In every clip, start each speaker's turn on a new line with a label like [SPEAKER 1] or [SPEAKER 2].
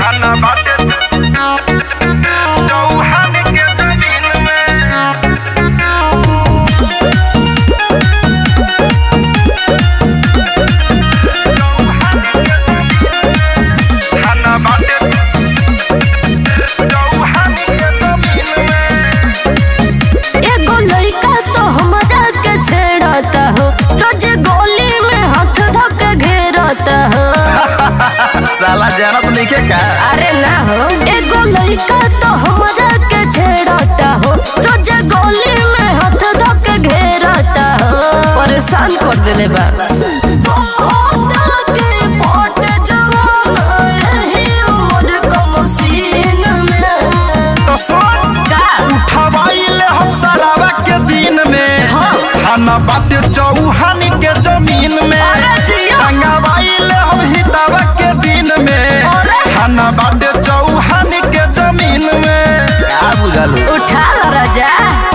[SPEAKER 1] खाना बाटे चौहान के जमीन में खाना बाटे चौहान के जमीन में
[SPEAKER 2] एगो लड़का तो हमरा के छेड़ता हो रोज गोली में हाथ धक घेरता हो
[SPEAKER 3] साला जानत नइखे का
[SPEAKER 2] अरे ना हो एगो लड़का तो हमरा के छेड़ता हो रोज गोली में हाथ धक घेरता हो परेशान कर देले बा
[SPEAKER 3] तो सुन
[SPEAKER 2] का?
[SPEAKER 3] उठवाइले हम सरावा के दिन में
[SPEAKER 2] हाँ।
[SPEAKER 3] खाना बाटे चौहान के जमीन में
[SPEAKER 2] अरे जिया।
[SPEAKER 3] टंगावाइले हम हितावा के दिन में
[SPEAKER 2] अरे।
[SPEAKER 3] खाना बाटे चौहान के जमीन में का बुझालू
[SPEAKER 2] उठा लो राजा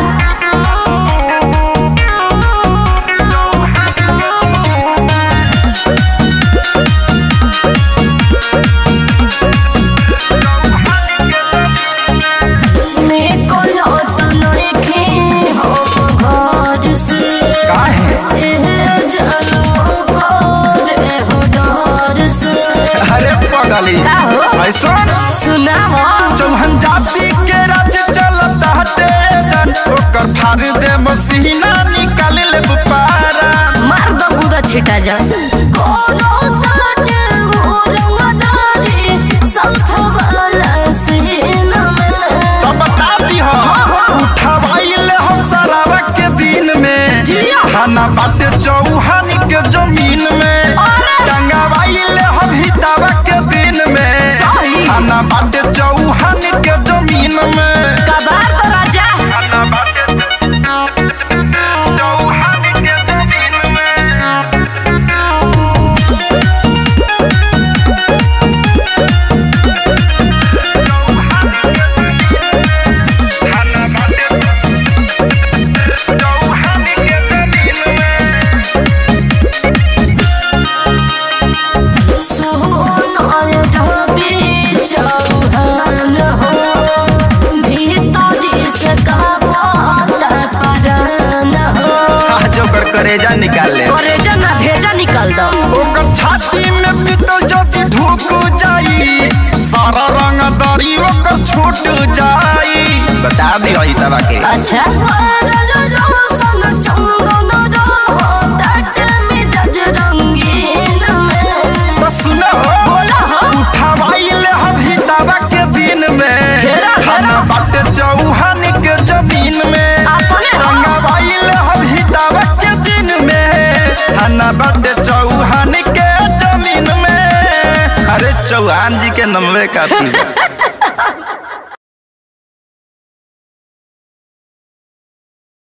[SPEAKER 2] निकलो तो नइखे हम घर से
[SPEAKER 3] काहे
[SPEAKER 2] एहे जन्म करे हो डर से
[SPEAKER 3] अरे पगली
[SPEAKER 2] का हो?
[SPEAKER 3] ऐसा
[SPEAKER 2] सुनाओ
[SPEAKER 3] चौहान जाति के राज्य चलता हटे जन ओकर फाड़ दे मसीना निकाल ले पारा
[SPEAKER 2] मार दो गुदा छिटा जा कोनो ताटे मोर मदारी साउथ वाला सीना में
[SPEAKER 3] तो बता दी हो
[SPEAKER 2] हाँ, हाँ।
[SPEAKER 3] उठवाइले हम सरावा के दिन में
[SPEAKER 2] जिया।
[SPEAKER 3] खाना बाटे चौहान के जमीन में
[SPEAKER 2] अरे।
[SPEAKER 3] टंगावाइले हम हितावा के दिन में
[SPEAKER 2] सही।
[SPEAKER 3] खाना बाटे चौहान के जमीन में
[SPEAKER 2] कबार तो राजा
[SPEAKER 1] खाना बाटे चौहान के जमीन में खाना बाटे चौहान के जमीन में
[SPEAKER 2] सोनल ढाबे चौहान हो भीतर से कबाता परान हो
[SPEAKER 3] आज ओकर करेजा निकाल ले
[SPEAKER 2] करे जना भेजा निकल दो
[SPEAKER 3] ओकर छाती में पितल ज्योति ढुक जाई सारा रंग दरी ओकर छूट जाई बता दी रही तबा के
[SPEAKER 2] अच्छा
[SPEAKER 3] तो सुनो
[SPEAKER 2] बोला हो।
[SPEAKER 3] उठवाइले हम हितावा के दिन में
[SPEAKER 2] घेरा,
[SPEAKER 3] खाना
[SPEAKER 2] घेरा।
[SPEAKER 3] बाटे चौहान के जमीन में
[SPEAKER 2] अपने हो।
[SPEAKER 3] टंगावाइले हम हितावा के दिन में खाना बाटे चौहान के जमीन में अरे चौहान जी के नमवे काफी बा।